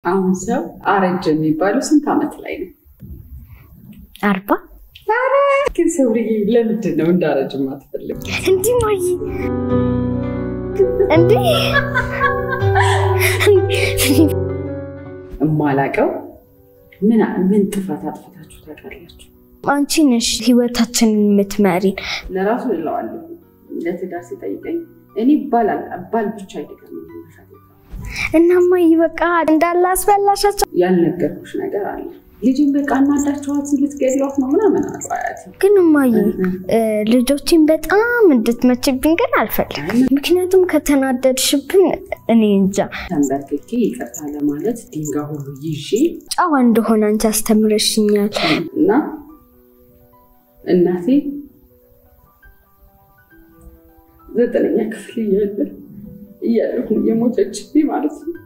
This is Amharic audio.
አሁን ሰው አረጀ የሚባለው ስንት ዓመት ላይ ነው? አርባ ግን ሰውዬ ለምንድን ነው እንዳረጅ ማትፈልግ? እንዲህ ማይ እንዲህ እማላቀው ምን ምን ጥፋት አጥፍታችሁ ታውቃላችሁ? አንቺ ነሽ ህይወታችንን የምትመሪን። ለራሱ እለዋለሁ ለትዳር ሲጠይቀኝ እኔ ባል ባል ብቻ አይደለም እናማ በቃ እንዳለ አስበላሻቸው። ያልነገርኩሽ ነገር አለ። ልጅን በቃ እናዳቸዋት ልትገድሏት ነው ምናምን አሉ አያቴ። ግን እማዬ ልጆችን በጣም እንድትመችብኝ ግን አልፈልግም። ምክንያቱም ከተናደድሽብን እኔ እንጃ ተንበርክኬ ይቅርታ ለማለት ድንጋይ ሁሉ ይዤ ጨዋ እንደሆነ አንቺ አስተምረሽኛል። እና እናቴ ዘጠነኛ ክፍል እያለ እያለሁ የሞተችብኝ ማለት ነው።